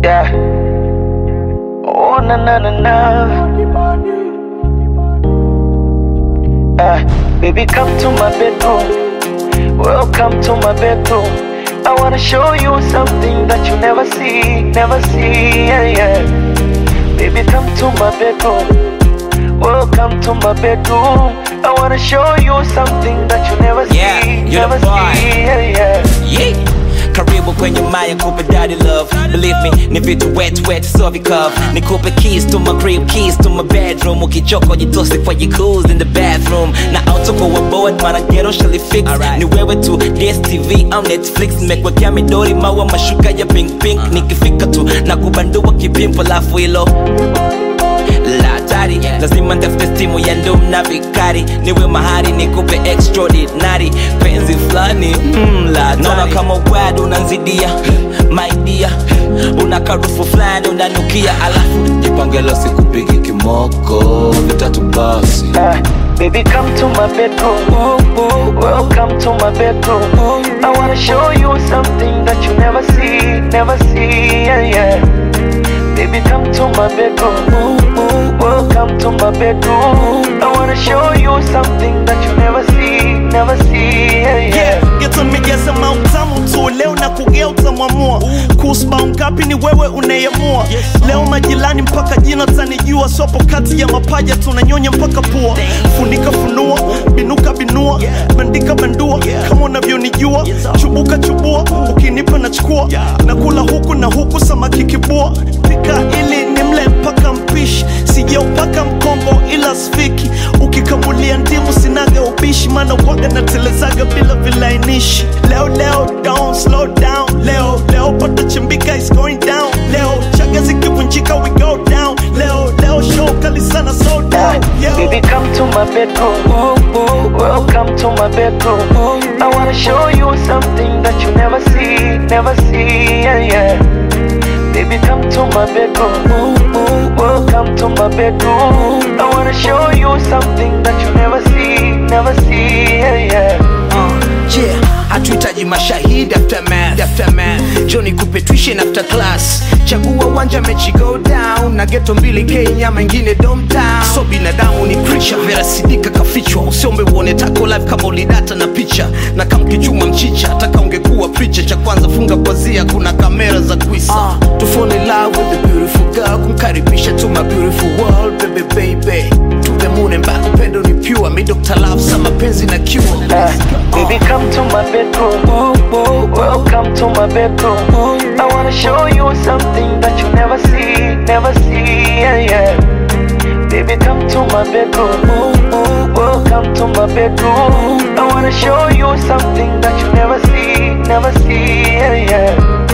Yeah. Oh na na na na. Uh, baby, come to my bedroom. Welcome to my bedroom. I wanna show you something that you never see, never see. Yeah, yeah. Baby, come to my bedroom. Welcome to my bedroom. I wanna show you something that you never Yeah, see, you're never the boy. see. Yeah, yeah. Yeah. Karibu kwenye maya kupe daddy love Believe me, ni vitu wet wet so vikov Nikupe keys to my crib, keys to my bedroom Ukichoka jitose kwa jacuzzi in the bathroom Na autoko wa board mara ghetto shall fix Ni wewe tu DSTV au Netflix Nimekwekea midori maua mashuka ya pink pink Nikifika tu na kubandua kipimpo lafu hilo la hatari lazima ntafute stimu ya ndum na vikari niwe mahari nikupe extraordinary penzi fulani mm, la hatari. naona kama wad unanzidia maidia una karufu fulani unanukia alafu jipangelo sikupigi kimoko vitatu basi Uh, baby, come to my bedroom. Welcome to my bedroom. I wanna show you something that you never see, never see. Yeah, yeah. Baby, come to my bedroom. Welcome to my bedroom. I wanna show you something that you never see, never see. Yeah, yeah. yeah, geto nimejaza mautamu tu leo na kugea utamwamua kuhusu bao ngapi ni wewe unayemua leo majirani mpaka jina tanijua sopo kati ya mapaja tunanyonya mpaka pua funika funua binuka binua bandika bandua kama unavyonijua chubuka chubua ukinipa nachukua nakula huku na huku samaki kibua pika ili nimle mpaka mpishi sijaupaka mkombo ila sfiki ukikamulia ndimu sinaga ubishi maana waga natelezaga bila vilainishi leo leo don't slow down leo leo pata chimbika is going down leo chaga zikivunjika we go down leo leo show kali sana slow down yeah. Baby, come to my bedroom. Welcome to my bedroom. I wanna show you something that you never see, never see. Yeah, yeah. Baby, come to my bedroom. Welcome to my bedroom. I wanna show you something that you never see, never see. Yeah, yeah. Uh, yeah, hatuhitaji mashahidi aftermath, aftermath. Johnny kupe tuition after class chagua uwanja mechi go down na geto mbili kenya mengine domtown so binadamu ni creature vera sidika kafichwa usiombe uone tako live kama ulidata na picha na kamkichuma mchicha taka ungekuwa preacher cha kwanza funga pazia kuna kamera za kuisa uh, to fall in love with the beautiful girl kumkaribisha to my beautiful world baby baby to the moon and back upendo ni pure mi Dr. Love sa mapenzi na cure Uh, baby, come to my bedroom. Welcome to my bedroom. I wanna show you something that you never see, never see. Yeah, yeah. Baby, come to my bedroom. Welcome to my bedroom. I wanna show you something that you never see, never see. Yeah, yeah.